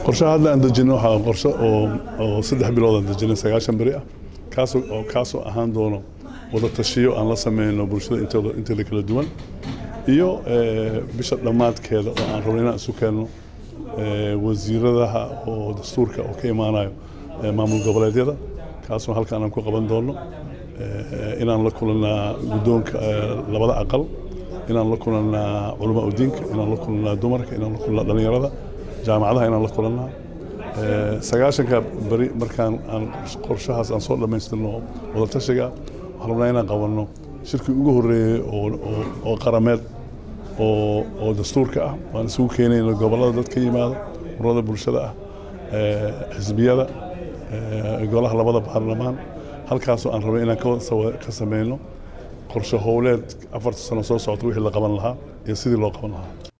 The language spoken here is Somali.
qorshaha hadda aan dejino waxaa qorshe oo oo saddex bilood aan dejinay sagaashan beri ah kaasoo oo kaasoo ahaan doono wada tashiyo aan la sameyno bulshada intooda inteeda kala duwan iyo bisha dhammaadkeeda oo aan rabno inaan isu keenno wasiiradaha oo dastuurka oo ka imaanayo maamul goboleedyada kaasoo halkaan aan ku qaban doono inaan la kulannaa guddoonka labada aqal inaan la kulannaa culamaa udiinka inaan la kulannaa dumarka inaan la kulannaa dhallinyarada jaamacadaha inaan la kulannaa sagaashanka beri markaan aan qorshahaas aan soo dhammaystirno wadatashiga waxaan rabnaa inaan qabanno shirkii ugu horreeyey oo qarameed oo dastuurka ah waan isugu keenayno gobollada dad ka yimaado ururada bulshada ah xisbiyada golaha labada baarlamaan halkaasoo aan rabay inaan ka sameyno qorshe howleed afarta sano soo socota wixii la qaban lahaa iyo sidii loo qaban lahaa